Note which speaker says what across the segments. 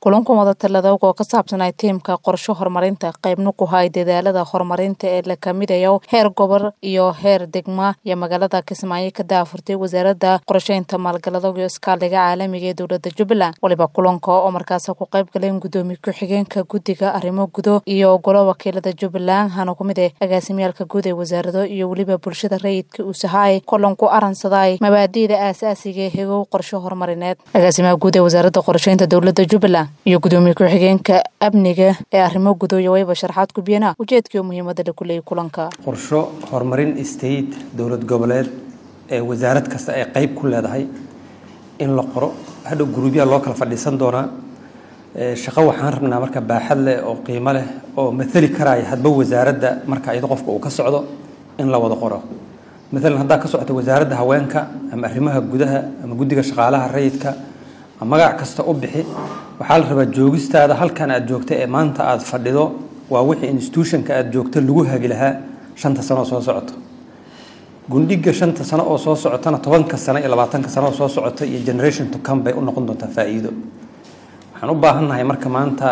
Speaker 1: kulankan wadatalada oo ka saabsanay tiimka qorsho horumarinta qaybna ku hay dadaalada horumarinta ee la kamidayo heer gobol iyo heer degma iyo magaalada kismaayo ka daafurtay wasaaradda qorsheynta maalgalada iyo iskaaliga caalamiga ee dowlada jubbaland waliba kulanka oo markaas ku qayb galeen gudoomiye ku-xigeenka guddiga arrimo gudo iyo golo wakiilada jubbaland hana ku mid eh agaasimiyaalka guud ee wasaarado iyo weliba bulshada rayidka uu sahaay kulanku aransaday mabaadi'da aasaasiga ee hegow qorsho horumarineed agaasimaha guud ee wasaaradda qorsheynta dowlada jubbaland iyo gudoomiye ku-xigeenka amniga ee arrimo gudo iyo wayba sharaxaad ku biyana ujeedkii muhiimada la kuleeyay kulanka
Speaker 2: qorsho horumarin state dowlad goboleed ee wasaarad kasta ay qayb ku leedahay in la qoro hadhow guruubyaha loo kala fadhiisan doonaa shaqo waxaan rabnaa marka baaxad leh oo qiimo leh oo maali karaya hadba wasaaradda marka iyado qofka uu ka socdo in la wada qoro maalan haddaa ka socota wasaaradda haweenka ama arrimaha gudaha ama guddiga shaqaalaha rayidka magac kasta u bixi waxaa la rabaa joogistaada halkan aad joogta ee maanta aad fadhido waa wixii institutionka aad joogta lagu hagi lahaa shanta sano oo soo socoto gundhiga shanta sano oo soo socotana tobanka sano iyo labaatanka sano oo soo socota iyo generation to come bay u noqon doontaa faa'iido waxaan u baahannahay marka maanta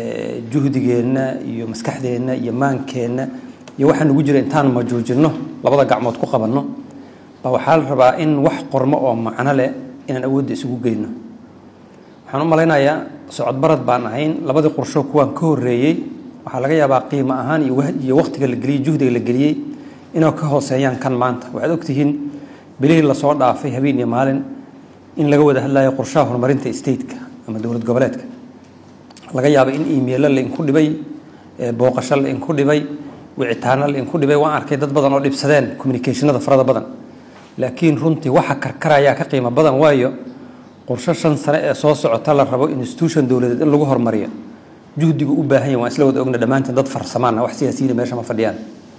Speaker 2: juhdigeenna iyo maskaxdeenna iyo maankeenna iyo waxaa nagu jira intaan majuujinno labada gacmood ku qabanno ba waxaa la rabaa in wax qormo oo macno leh inaan awoodda isugu geyno waxaan u malaynayaa socodbarad baan ahayn labadii qorsho kuwaan ka horreeyey waxaa laga yaabaa qiimo ahaan iyo wakhtiga la geliyey juhdiga la geliyey inay ka hooseeyaan kan maanta waxaad ogtihiin bilihii lasoo dhaafay habeen iyo maalin in laga wada hadlayo qorshaha horumarinta stateka ama dowlad goboleedka laga yaaba in emailo lainku dhibay booqasho lainku dhibay wicitaano lainku dhibay waan arkay dad badan oo dhibsadeen communicationada farada badan laakiin runtii waxa karkarayaa ka qiimo badan waayo qorsho shan sane ee soo socota la rabo institution dowladeed in lagu horumariyo juhdigu u baahan yahy waan isla wada ogna dhammaanteen dad farsamaana wax siyaasiyiina meesha ma fadhiyaan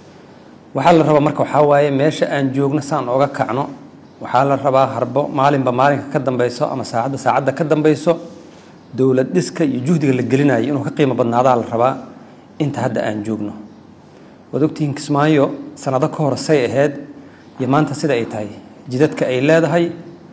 Speaker 2: waxaa la rabaa marka waxaa waaye meesha aan joogno saan ooga kacno waxaa la rabaa harbo maalinba maalinka ka dambayso ama saacadda saacadda ka dambayso dowlad dhiska iyo juhdiga la gelinayo inuu ka qiimo badnaadaa la rabaa inta hadda aan joogno waad ogtihiin kismaayo sanado ka hor say ahayd iyo maanta sida ay tahay jidadka ay leedahay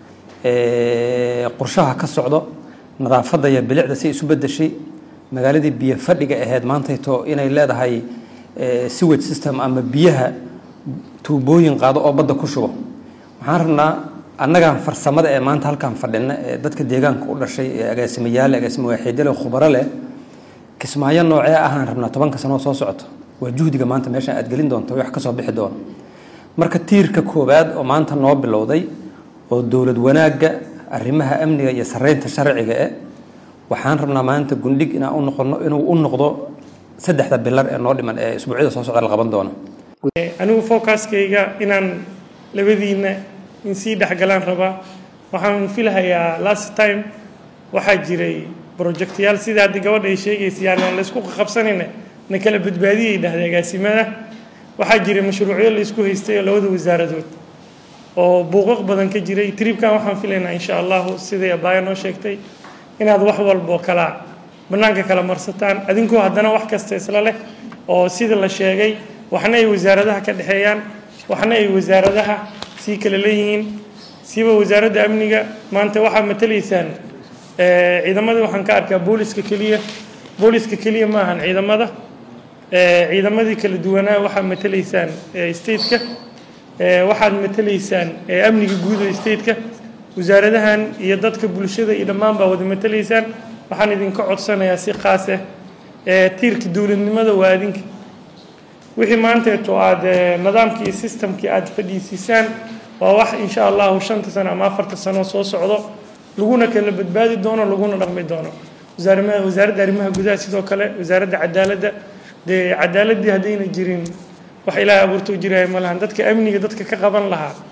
Speaker 2: qorshaha ka socdo nadaafadda iyo bilicda si isu bedeshay magaaladii biyo fadhiga ahayd maantayto inay leedahay sewage system ama biyaha tuubooyin qaado oo badda ku shubo waxaan rabnaa annagaan farsamada ee maanta halkaan fadhina ee dadka deegaanka u dhashay ee agaasimayaale agaasima waaxiidale khubaro leh kismaayo noocee ahaan rabnaa tobanka sanoo soo socoto waa juhdiga maanta meeshaan aad gelin doonto wax ka soo bixi doono marka tiirka koowaad oo maanta noo bilowday oo dowlad wanaagga arrimaha amniga iyo sareynta sharciga eh waxaan rabnaa maanta gundhig inaan u noqono inuu u noqdo saddexda bilar ee noo dhiman ee isbuucyada soo socda la qaban doono
Speaker 3: anigu focuskayga inaan labadiina in sii dhexgalaan rabaa waxaan filhayaa last time waxaa jiray projectyaal sida haddii gabadha ay sheegaysa yani aan laysku qabsanayna na kala badbaadiyay dhahday agaasimada waxaa jiray mashruucyo laysku haystay oo labada wasaaradood oo buuqaq badan ka jiray tribkan waxaan filaynaa insha allahu siday abaaya noo sheegtay inaad wax walboo kala bannaanka kala marsataan adinkoo haddana wax kasta isla leh oo sida la sheegay waxna ay wasaaradaha ka dhexeeyaan waxna ay wasaaradaha sii kala leeyihiin siiba wasaaradda amniga maanta waxaa matalaysaan ciidamadii waxaan ka arkaa booliska keliya booliska keliya ma ahan ciidamada ciidamadii kala duwanaa waxaad matalaysaan stateka waxaad matalaysaan amniga guud oo stateka wasaaradahan iyo dadka bulshada iyo dhammaan baa wada matalaysaan waxaan idinka codsanayaa si qaas ah tiirka dowladnimada waa adinka wixii maanteeto aad nidaamkii iyo systemkii aad fadhiisiisaan waa wax insha allahu shanta sano ama afarta sano soo socdo laguna kala badbaadi doono laguna dhaqmi doono wasaaradda arrimaha gudaha sidoo kale wasaaradda cadaaladda dee cadaaladii haddayna jirin wax ilaahay abuurtoo jiraya ma lahan dadka amniga dadka ka qaban lahaa